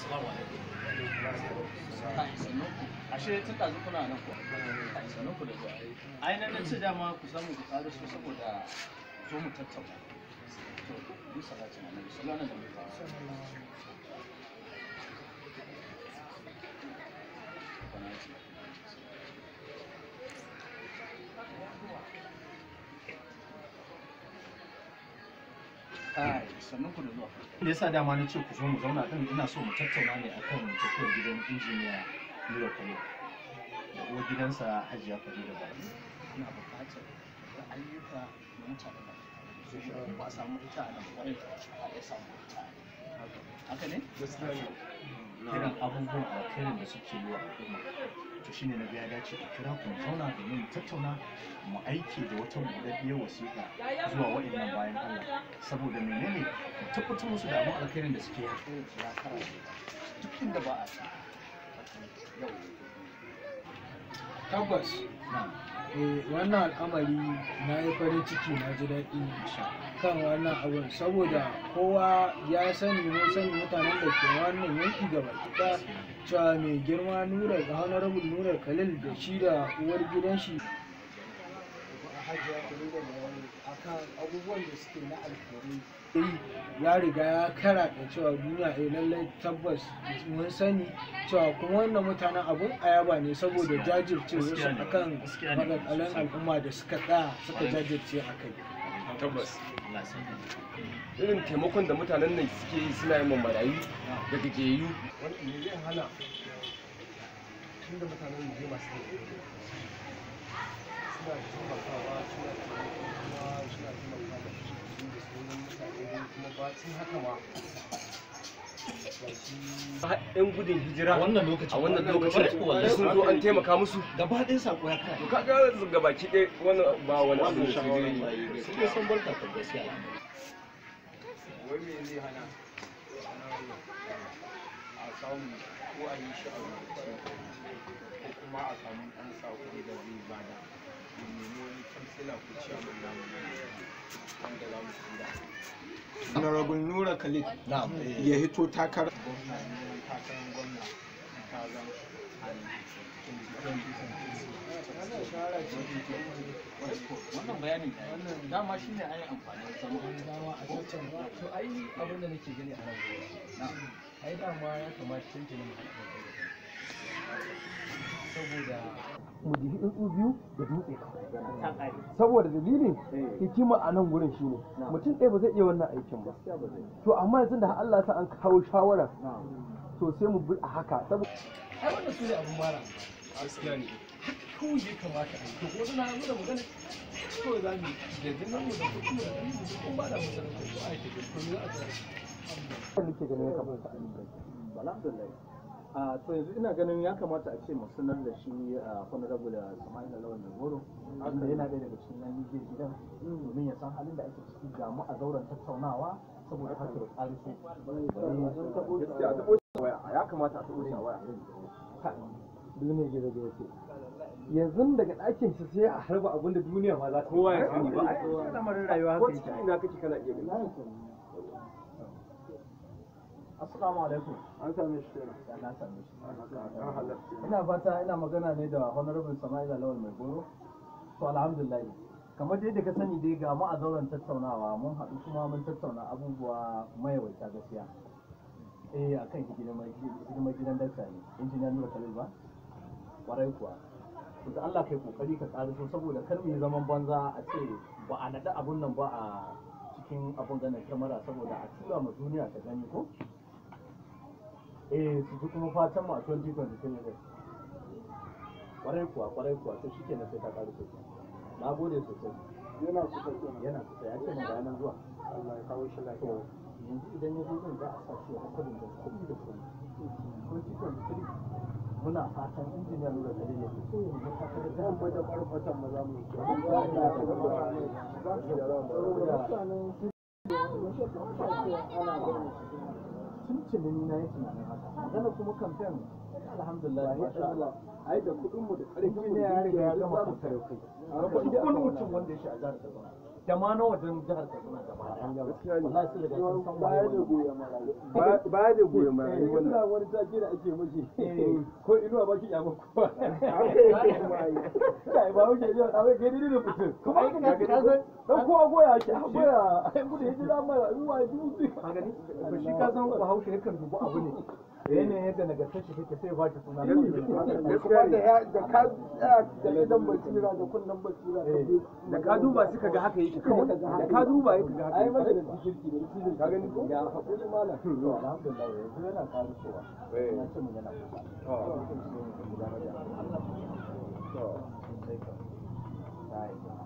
Assalamu alaikum. Kai, sannu ku. Ashe tun ɗazu kuna nan ko? Kai, sannu ku da zuwa. Ai nan na ce dama ku samu ku ƙaro su saboda zo mu tattauna. To, bi salatin annabi sallallahu alaihi wasallam. Kai, sannu ku da zuwa. Me yasa dama na ce ku zo mu zauna din ina so mu tattauna ne akan tafiyar gidan injiniya Nura Kano. Da uwar gidansa Hajiya Farida ba. Ina buƙatar da ayyuka na mutane da ba a samu ita a nan kwarai a iya samu ita. Haka ne? gaskiya ne Irin abubuwan alkhairin da suke yi wa al'umma. To shine na ga ya dace a kira ku mu zauna domin mu tattauna mu aiki da wata buɗaɗɗiyar wasiƙa zuwa waɗannan bayan Allah saboda menene mu tabbatar musu da abin alkhairin da suke yi ya kara duk inda ba a sa yau tabbas na eh, wannan al'amari na yi farin ciki na ji daɗi kan wannan abun saboda kowa ya sani mun sani mutanen da ke wannan yanki gaba ɗaya cewa mai girma nura ga honorable nura khalil da shi da uwar gidan shi hajiya Farida da wani akan abubuwan da suke na alkhairi ya riga ya kara da cewa duniya eh lallai tabbas mun sani cewa kuma wannan mutanen abun ayaba ne saboda jajirce wasu Gaskiya ne, akan gaskiya ne. maganganun al'umma da suka tsaya suka jajirce a kai tabbas Allah sani irin taimakon da mutanen nan suke yi suna yin marayu da gajiyayyu wani me zai hana tun da mutanen mu je masu suna taimakawa suna taimakawa suna taimakawa da su da sauran mutane dai kuma ba sun haka ma har yan gudun hijira wannan lokacin a wannan lokacin wallahi sun zo an taimaka musu gaba ɗaya sako ya kara to kaga ga baki ɗaya wannan ba wani abu wannan ne sai shawarar dai mai sun dai san barka ta gaskiya wai me zai hana a samu ko a yi shi a rubuce ko kuma a samu ɗan sako da zai bada mu nemi wani kansila ko ciyaman namu wanda za mu tura honorable nura khalid na'am ya hito takarar gwamna ne takarar gwamna ta zan wannan bayanin wannan dama shine ai amfanin zama dama a tattauna to ai abin da nake gani a nan gurin ai dama ya kamata tuntuni mu haɗa kai saboda mu jihi tsuntsu biyu da dutse kawai saboda dalilin hikima a nan gurin shine mutum ɗaya ba zai iya wannan aikin ba to amma yanzu da Allah ya sa an kawo shawara to sai mu bi a haka saboda ai wannan su ne abun mara gaskiya ne kawai ya kamata a yi to ko suna nuna magana kawai za mu yi da jinan mu da kuɗi mu da ɗari mu ko ba da mu da ko a yi tafiya to me za a tsaya nake ganin ya kamata a yi alhamdulillah a to yanzu ina ganin ya kamata a ce mu sanar da shi a honorable Sama'ila Lawan da Goro wanda yana ɗaya daga cikin nan Nijar gidan domin ya san halin da ake ciki ga mu a zauren tattaunawa saboda haka da tsari su gaskiya a taɓo shi a waya ya kamata a taɓo shi a waya duniya gizo gizo ce yanzu daga ɗakin shi sai a harba abin da duniya ma za ta kowa ya sani ba lamarin rayuwa ko haka yake cikin ina kake kana iya gani assalamu alaikum an same shi kenan ya na same shi an halarci ina fata ina magana ne da honorable Sama'ila Lawal mai goro to alhamdulillah kamar dai da ka sani dai ga mu a zauren tattaunawa mun haɗu kuma mun tattauna abubuwa mayawaita gaskiya eh akan hidimar hidimar gidan dakta ne injiniya Nura Khalil ba kwarai kuwa to da Allah kai kokari ka tsari so saboda kar mu yi zaman banza a ce ba a naɗa abun nan ba a cikin abun ganin kyamara saboda a tura ma duniya ta gani ko eh su ji kuma fatan mu a 2023 ne kwarai kuwa kwarai kuwa to shike na sai ta ƙaru sosai na gode sosai yana kusa kenan yana kusa ya ce mun ga nan zuwa Allah ya kawo shi to lafiya yanzu idan ya zo din za a sa shi ya hakurin da kuɗi da kuɗi 2023 muna fatan injiniya nura da ya fito ya yi takarar da zan bada ƙarfatan maza mu yi tuntuni ni na yi tunanin haka magana kuma kamfen alhamdulillah masha Allah ai da kuɗin mu da ƙarfin mu injiniya ya riga ya gama za mu kamfen kai duk wani mutum wanda ya shi a jihar Kaduna da ma na wajen jihar Katsina gaba ɗaya Gaskiya ne. wallahi su riga sun san baya waye da wannan. goyon marayu Ba- baya da goyon marayu Eh, wannan wannan wani take da ake mashi Eh. ko inuwa ba ki yaba kowa kai ba wuce yau da wai gani da mutum Kuma ai ka ka san dan kowa goya ake a goya ai gudu hijira mara ruwa dubi ka gani to shi ka san Bahaushe yakan dubu abu ne yanayin yadda nagartar shi take sai ya ba shi suna kuma da ya da ka tsaya da idan basira da kunnan basira ka je da ka duba suka ga haka yake kawai da ka duba yake ga haka ai yake maka da kirki da kirki Ka gani ko? ga hakuri malam to alhamdulillah yanzu yana ƙara cewa Eh. na ce mun yana kusa Oh. gudanar da Allah To. sai ka sai